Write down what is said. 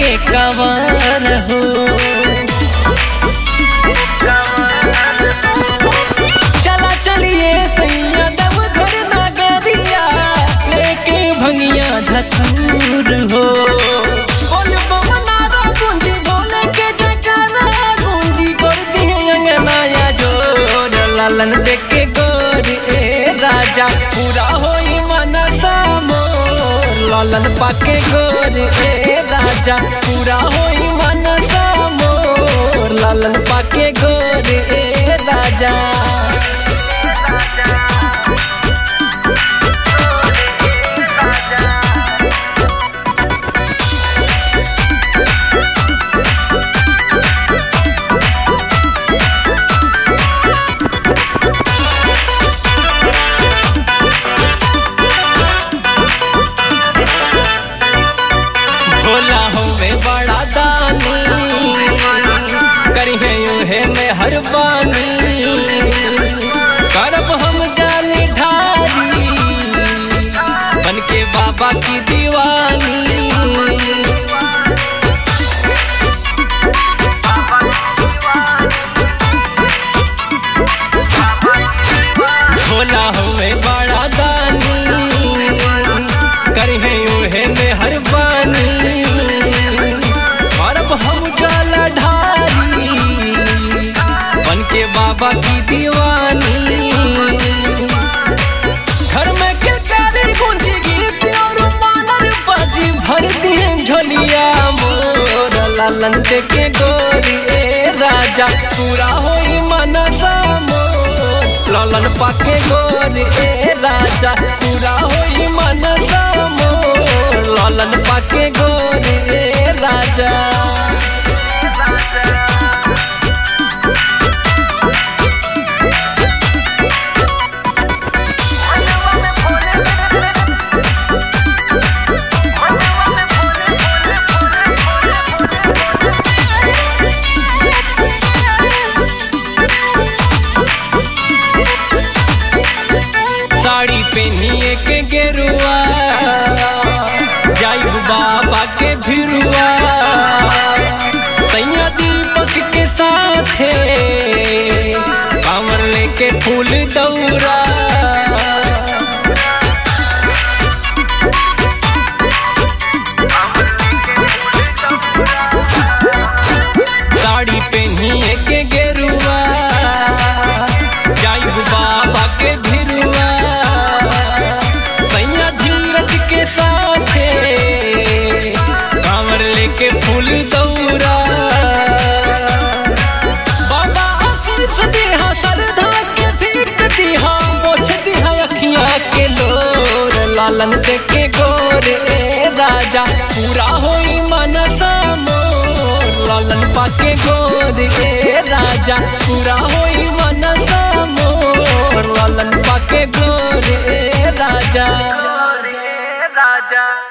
लेके कवार हो चला चलिए सैया दम घर नगरिया लेके भंगिया धतूर हो बोल बम नारा गूंजी बोले के जयकारा गूंजी कर दिए अंगनाया जोर लालन देखे गोर ए राजा पूरा होई मनसा मोर लालन पाके गोर ए राजा पूरा होई मनसा मोर लालन पाके गोर ए राजा भोला हमें बड़ा दानी करिहे यूहे में हर बानी करब हम जाली ढारी बन के बाबा की दीवानी भोला हमें बड़ा दानी करिहे यूहे में हर बानी करब हम जाला ढारी बन के बाबा की दीवानी घर में किलकारी गुंजी गीत और मानर बाजी भर दिए झोलिया मोर लालन के गोरी ए राजा पूरा होई मनसा मोर लालन पाके गोरी ए राजा पूरा होई मनसा मोर लालन पाके गोरी ए राजा साड़ी पहनिए के गेरुआ जाई बाबा के भिरुआ सैया दीपक के साथे कांवर लेके फूल दौरा साड़ी पहनिए के गेरुआ जाई बाबा के भिरुआ सैया धीरज के साथे कांवर लेके फूल दौरा बाबा आशीष दिहा श्रद्धा के भीख दिहा मोछ दिहा अखियां के लोर लालन देखे गोर ए राजा पूरा होई मनसा मोर लालन पाके गोर ए राजा पूरा होई मनसा मोर लालन पाके गोर ए राजा राजा